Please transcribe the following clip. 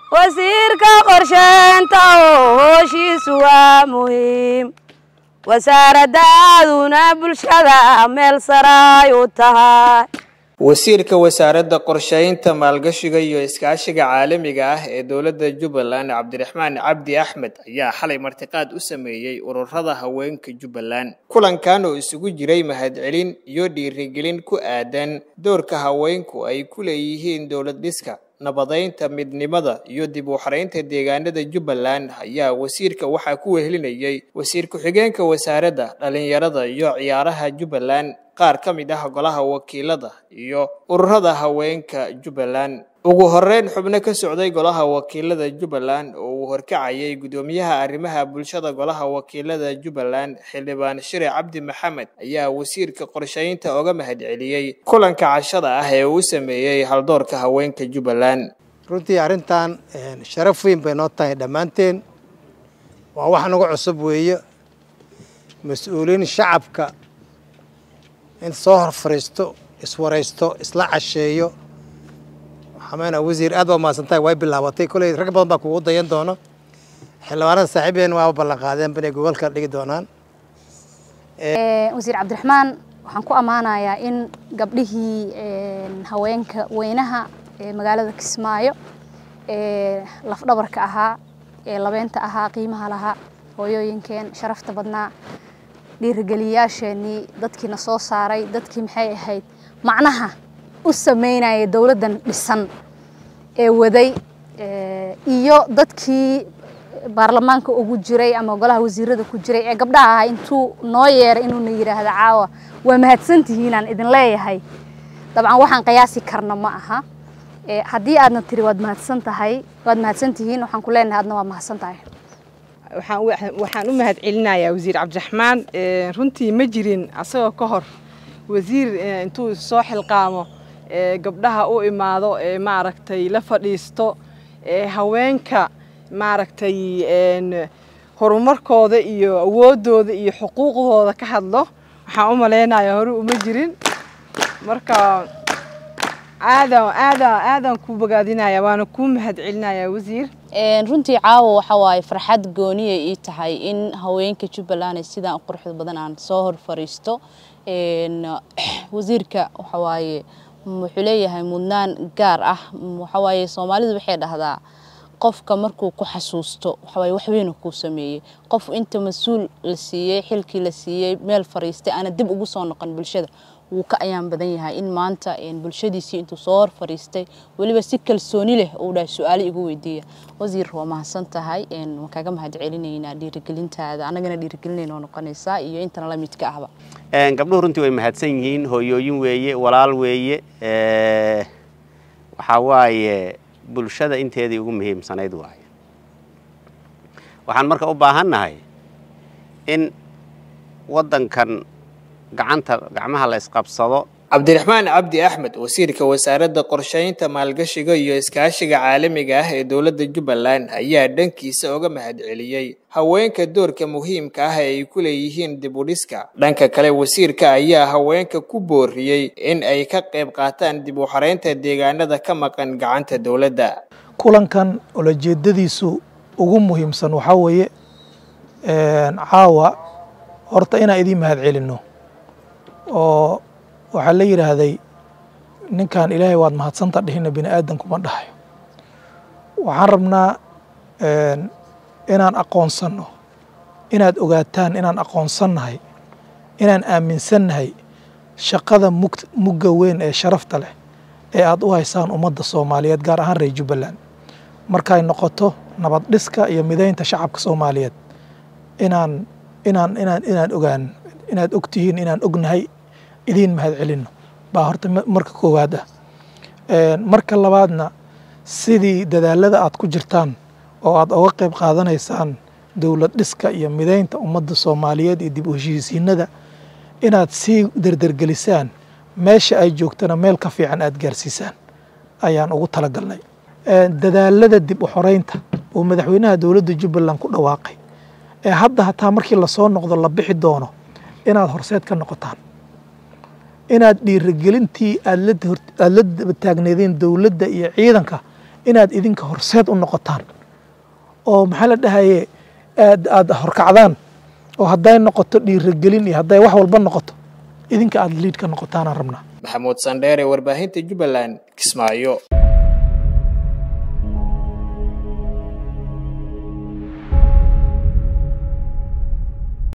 wasiirka qorsheynta oo hooshiisu waa muhiim wasaaraddaaduna bulshada meel saray u tahay wasiirka wasaaradda qorsheynta maalgashiga iyo iskaashiga caalamiga ah ee dowladda jubbaland cabdiraxmaan cabdi axmed ayaa xalay martiqaad u sameeyey ururada haweenka jubbaland kulankan oo isugu jiray mahadcelin iyo dhiirigelin ku aadan doorka haweenku ay ku leeyihiin dowlad dhiska nabadeynta midnimada iyo dib u xaraynta deegaanada jubbaland ayaa wasiirka waxaa ku wehelinayay wasiir ku-xigeenka wasaaradda dhalinyarada iyo ciyaaraha jubbaland qaar ka mid ah golaha wakiilada iyo ururada haweenka jubbaland ugu horeyn xubno ka socday golaha wakiilada jubbaland oo uu horkacayay guddoomiyaha arrimaha bulshada golaha wakiilada jubbaland xildhibaan shire cabdi maxamed ayaa wasiirka qorsheynta oga mahadceliyey kulanka cashada ah ee uu sameeyey haldoorka haweenka jubbaland runtii arrintan sharaf weyn bay noo tahay dhammaanteen waa wax nagu cusub weeye mas-uuliin shacabka in soo hor fariisto iswaraysto isla casheeyo waxaameyna wasiir aad baa mahadsantahay way bilaabatay kolley rag badan baa kugu dayan doono xildhibaanada saaxiibeen waaba ballan qaadeen inay gobolka dhigi doonaan wasiir cabdiraxmaan waxaan ku ammaanayaa in gabdhihii haweenka weynaha ee magaalada kismaayo ee lafdhabarka ahaa ee labeynta ahaa qiimaha lahaa hooyooyinkeen sharafta badnaa dhiirigeliyayaasheenii dadkiina soo saaray dadkii maxay ahayd macnaha u sameynaya dowladdan dhisan ee waday iyo dadkii baarlamaanka ugu jiray ama golaha wasiirada ku jiray ee gabdhaha ahaa intuu noo yeeray inuuna yidhaahdo caawa waa mahadsantihiinaan idin leeyahay dabcan waxaan qiyaasi karna ma aha haddii aadna tiri waad mahadsan tahay waad mahadsantihiin waxaan ku leenahay adna waa mahadsan tahay waxaan u mahad celinayaa wasiir cabdiraxmaan runtii ma jirin asagoo ka hor wasiir intuu soo xilqaamo gabdhaha u imaado maaragtay la fadhiisto haweenka maaragtay horumarkooda iyo awoodooda iyo xuquuqdooda ka hadlo waxaan u malaynayaa hore uma jirin marka aadan aadan aadan ku bogaadinaya waana kuu mahad celinaya wasiir runtii caawa waxa waaye farxad gooniya ii tahay in haweenka jubbaland sidaan u quruxda badan aan soo hor fariisto wasiirka waxa waaye wuxuu leeyahay mudnaan gaar ah waxa waaye soomaalidu waxay dhahdaa qofka markuu ku xasuusto waxawaaye wax weyna kuu sameeyey qof inta mas-uul la siiyey xilkii la siiyey meel fariistay aana dib ugu soo noqon bulshada wuu ka ayaan badan yahay in maanta bulshadiisii intuu soo hor fariistay weliba si kalsooni leh uu dhahay su-aalo igu weydiiya wasiir waa mahadsan tahay waan kaaga mahad celinaynaa dhiirigelintaada annagana dhiirigelinayna oo noqonaysaa iyo intana la midka ahba gabdhuhu runtii way mahadsan yihiin hooyooyin weeye walaal weeye waxaa waaye bulshada inteedii ugu muhiimsanayd waaye waxaan marka u baahannahay in waddankan gacanta gacmaha la isqabsado cabdiraxmaan cabdi axmed wasiirka wasaaradda qorsheynta maalgashiga iyo iskaashiga caalamiga ah ee dowladda jubbaland ayaa dhankiisa oga mahadceliyey haweenka doorka muhiimka ah ee ay ku leeyihiin dib u dhiska dhanka kale wasiirka ayaa haweenka ku booriyey in ay ka qayb qaataan dib u xaraynta deegaanada ka maqan gacanta dowladda kulankan ulajeedadiisu ugu muhiimsan waxaa weeye caawa horta inaan idiin mahad celinno oo waxaa la yidhaahday ninkan ilaahay waad mahadsanta dhihina bini aadankuma dhahayo waxaan rabnaa inaan aqoonsanno inaad ogaataan inaan aqoonsannahay inaan aaminsannahay shaqada mug mugga weyn ee sharafta leh ee aad u haysaan ummadda soomaaliyeed gaar ahaan reer jubbaland markay noqoto nabad dhiska iyo midaynta shacabka soomaaliyeed inaan inaan inaan inaan ogaan inaad og tihiin inaan ognahay idiin mahad celinno baa horta marka koowaad ah marka labaadna sidii dadaalada aad ku jirtaan oo aad oga qayb qaadanaysaan dowlad dhiska iyo midaynta ummadda soomaaliyeed iyo dib u heshiisiinada inaad sii derdergelisaan meesha ay joogtana meel ka fiican aad gaarsiisaan ayaan ugu talagalnay dadaalada dib u xoreynta oo madaxweynaha dowladda jubbaland ku dhawaaqay ee hadda hataa markii lasoo noqdo la bixi doono inaad horseed ka noqotaan inaad dhiirigelintii aad la taagneedeen dowladda iyo ciidanka inaad idinka horseed u noqotaan oo maxaa la dhahaye aad aad horkacdaan oo hadday noqoto dhiirigelin iyo hadday wax walba noqoto idinka aad liid ka noqotaanaan rabnaa maxamuud sandheere warbaahinta jubbaland kismaayo